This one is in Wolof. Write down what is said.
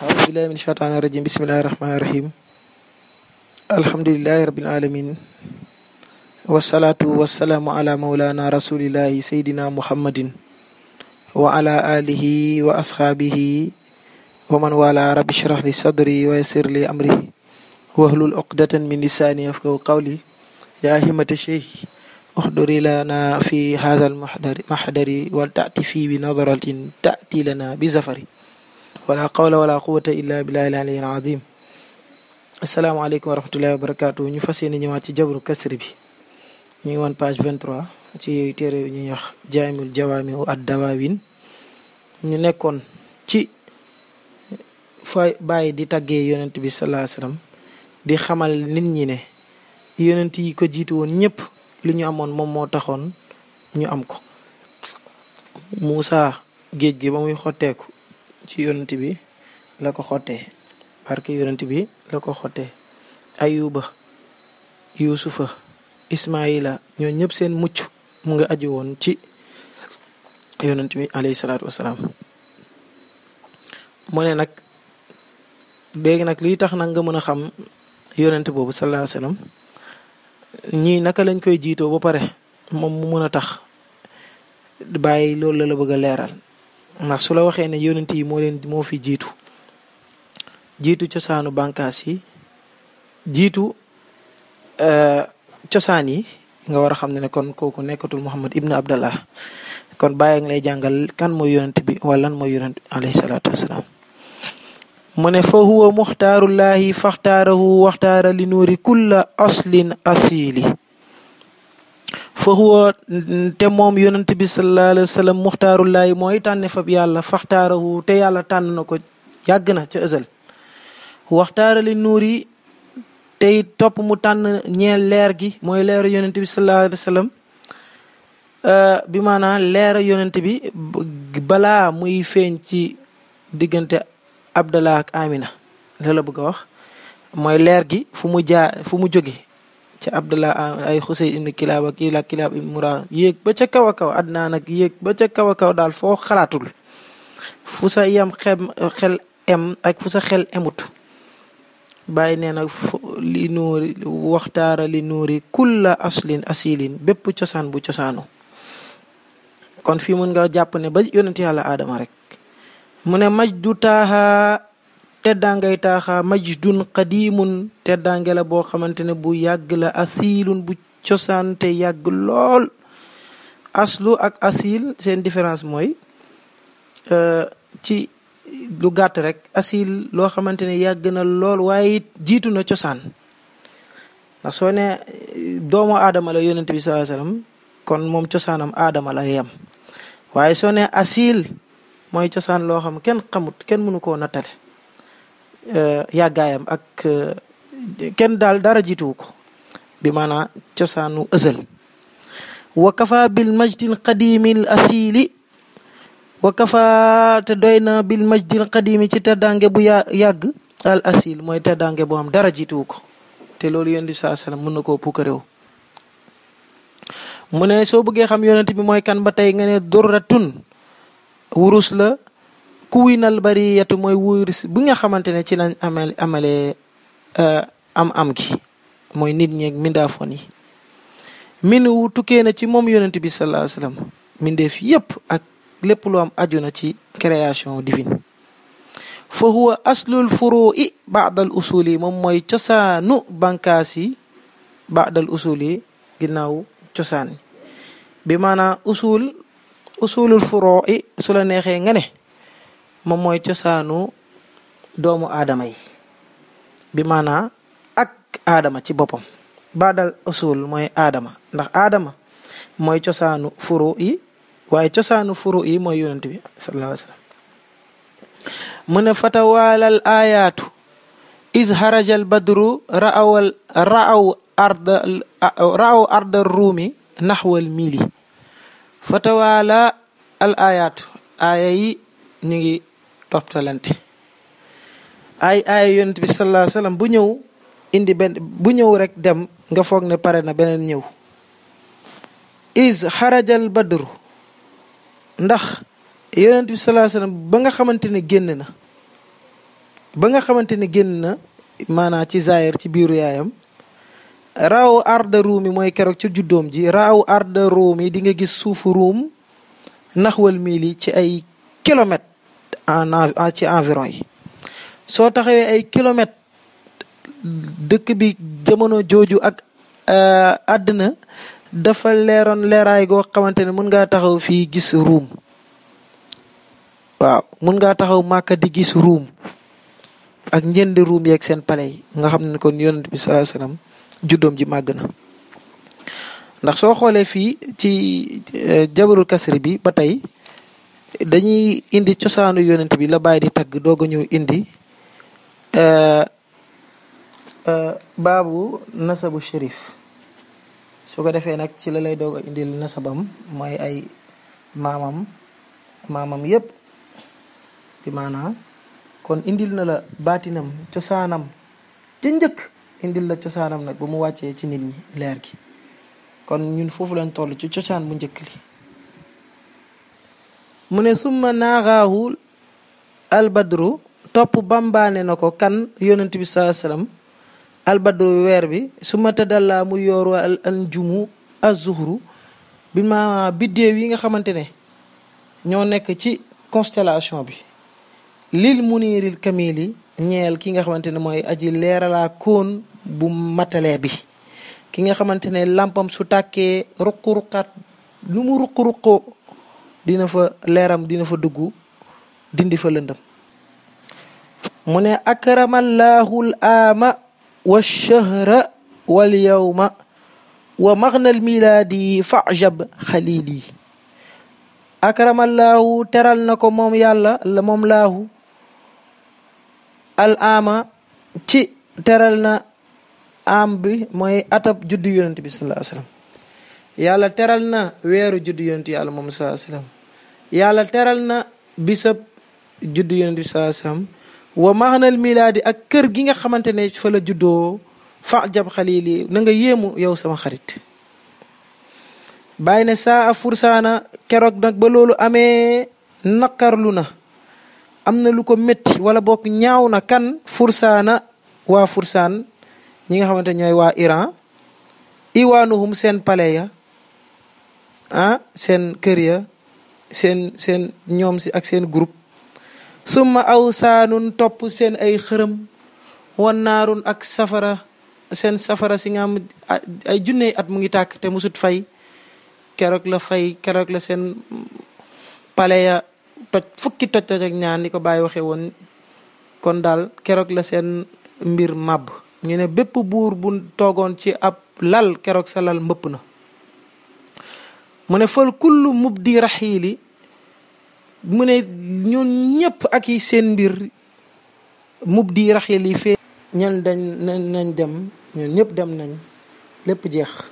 أعوذ بالله من الشيطان الرجيم بسم الله الرحمن الرحيم الحمد لله رب العالمين والصلاة والسلام على مولانا رسول الله سيدنا محمد وعلى آله وأصحابه ومن والاه رب اشرح لي صدري ويسر لي أمري واحلل عقدة من لساني يفقهوا قولي يا همة الشيخ احضري لنا في هذا المحضر محضر ولتأتي في بنظرة تأتي لنا بزفر ولا قول ولا قوة إلا بالله العلي العظيم asalaamaaleykum wa rahmatullahi wa barakaatu ñu fas yéene ñëwaat ci jabru kasri bi ñu ngi woon page 23 ci téere bi ñuy wax jaamul jawaami ad dawaawin ñu nekkoon ci fa bàyyi di tàggee yonent bi sallallahu alayhi wasallam di xamal nit ñi ne yonent yi ko jiitu woon ñëpp li ñu amoon moom moo taxoon ñu am ko Muusa géej gi ba muy xotteeku ci yonent bi la ko xottee barke yonent bi la ko xottee ayuba yuusufa ismaila ñoo ñëpp seen mucc mu nga aju woon ci yonent bi alayhi salaatu wasalaam mu ne nag léegi nag lii tax nag nga mën a xam yonent boobu sallallahu alayhi wasallam ñii naka lañ koy jiitoo ba pare moom mu mën a tax bàyyi loolu la la bëgg a leeral ndax su la waxee ne yonent yi moo leen moo fi jiitu jiitu cosaanu bànkaas yi jiitu cosaan yi nga war a xam ne ne kon kooku nekkatul Muhammad ibnu Abdallah kon bàyyi nga lay jàngal kan mooy yonent bi wala lan mooy yonent alayhi salaatu wasalaam mu ne fa huwa muxtaarullahi faxtaarahu waxtaara li nuuri kulla aslin asili fa huwa te moom yonent bi sallallahu alayhi wa sallam muxtaarullahi mooy tànne fab yàlla faxtaarahu te yàlla tànn na ko yàgg na ca ësal waxtaarali nuur yi tey topp mu tànn ñeel leer gi mooy leeru yonent bi sallallahu alayhi wa sallam bi maanaam leeru yonent bi balaa muy feeñ ci diggante Abdallah ak Amina la la bëgg a wax mooy leer gi fu mu jaa fu mu jóge ci Abdallah ay Xusey ibn Kilaab ak Ila Kilaab ibn Murara yéeg ba ca kaw a kaw Adnaan nag yéeg ba ca kaw a kaw daal foo xalaatul fu sa yam xem xel em ak fu sa xel emut bàyyi nee na li nuuri waxtaara li nuuri kulla aslin asilin bépp cosaan bu cosaanu kon fii mun nga jàpp ne ba yonent yàlla aadama rek mu ne majdu taaxa teddaangay taaxa majdun qadimun teddaange la boo xamante ne bu yàgg la asilun bu cosaan te yàgg lool aslu ak asil seen différence mooy ci lu gàtt rek asil loo xamante ne yàgg na lool waaye it jiitu na cosaan ndax soo ne doomu aadama la yonent bi sallallahu alayhi wasallam kon moom cosaanam aadama la yem waaye soo ne asil mooy cosaan loo xam kenn xamut kenn mënu koo nattale yàggaayam ak kenn daal dara jiituwu ko bi maanaa cosaanu ësal wa kafa bil majdil qadimil asili wa kafa te doy na bil majdil qadimi ci teddaange bu ya yàgg al asil mooy teddaange boo xam dara jiituwu ko te loolu yonent bi saa sallam mën na koo puukaréew mu ne soo bëggee xam yonent bi mooy kan ba tey nga ne durratun wurus la kuwinal bariyatu mooy wurus bi nga xamante ne ci lañ amal amalee am am gi mooy nit ñeeg mindaafoon yi min wu tukkee na ci moom yonent bi sallallahu alayhi wasallam mindeef yépp ak lépp lu am aju na ci création divine fa huwa aslul furu'i ba'dal usuli moom mooy cosaanu bànkaas yi ba'dal usuli ginnaaw cosaan bi maanaam usul usulul furu'i su la neexee nga ne moom mooy cosaanu doomu aadama yi bi maanaam ak aadama ci boppam ba'dal usul mooy aadama ndax aadama mooy cosaanu furu yi waaye cosaanu furu yi mooy yonent bi sallallahu alayhi wasallam mu ne fatawaalal ayaatu is harajal badru raawal raaw arda raaw arda ruumi naxwal mili fatawaala al ayaatu aaya yi ñu ngi toptalante ay aaya yonent bi sallallahu alayhi wasallam bu ñëw indi benn bu ñëw rek dem nga foog ne pare na beneen ñëw is xarajal badru ndax yonent bi sallallahu alayhi wasallam ba nga xamante ne génn na ba nga xamante ne génn na maanaa ci zaahir ci biiru yaayam raaw arda ruum yi mooy keroog ci juddoom ji raaw arda ruum yi di nga gis suufu ruum naxwal miili ci ay kilomètres en ci environ yi soo taxawee ay kilomètres dëkk bi jamono jooju ak àddina dafa leeroon leeraay goo xamante ne mun ngaa taxaw fii gis ruum waaw mun ngaa taxaw màkka di gis ruum ak njënd ruum yeeg seen pale yi nga xam ne kon yonent bi sallallahu alayhi wasallam juddoom ji màgg na ndax soo xoolee fii ci jabarul kasri bi ba tey dañuy indi cosaanu yonent bi la bàyyi di tagg doog a ñëw indi baabu nasabu shérif su ko defee nag ci la lay doog a indil nasabam mooy ay maamam maamam yépp bi maanaa kon indil na la baatinam cosaanam ca njëkk indil la cosaanam nag ba mu wàccee ci nit ñi leer gi kon ñun foofu lañ toll ci cosaan bu njëkk li mu ne summa naaxaahu albadru topp bambaane na ko kan yonent bi saa sallam albadru weer bi summa tadalla mu yooru al anjumu azuhru bi ma biddéew yi nga xamante ne ñoo nekk ci constellation bi lil muniiril kamili ñeel ki nga xamante ne mooy aji leeralaa koon bu matalee bi ki nga xamante ne làmpam su tàkkee ruq-ruqaat lu mu ruq-ruqoo dina fa leeram dina fa dugg dindi fa lëndëm mu ne akramallaahu l aama wa shahra wal yawma wa maghnal milaadi fajab xalili akramallaahu teral na ko moom yàlla la moom laahu al ama ci teral na am bi mooy atab juddu yonent bi sallallahu alayhi wasallam yàlla teral na weeru juddu yonent yàlla moom sallallahu alayhi wasallam yàlla teral na bisab juddu yonent bi sallallahu alayhi wasallam wa maxnal milaadi ak kër gi nga xamante ne fa la juddoo fa jab xalili na nga yéemu yow sama xarit bàyyi ne saa a fursaana keroog nag ba loolu amee naqarlu na am na lu ko métti wala bokk ñaaw na kan fursaana waa fursaan ñi nga xamante ñooy waa Iran iwaanuhum seen palais ya ah seen kër ya seen seen ñoom si ak seen groupe summa aw saanun topp seen ay xërëm wan naarun ak safara seen safara si nga am ay junne at mu ngi tàkk te musut fay keroog la fay keroog la seen palais ya toj fukki toj toj ak ñaan ni ko bàyyi waxee woon kon daal keroog la seen mbir màbb ñu ne bépp buur bu toogoon ci ab lal keroog sa lal mbëpp na mu ne fal kullu mubdi raxiili mu ne ñun ñëpp ak yi seen mbir mubdi raxiili fee ñan dañ nañ dem ñun ñëpp dem nañ lépp jeex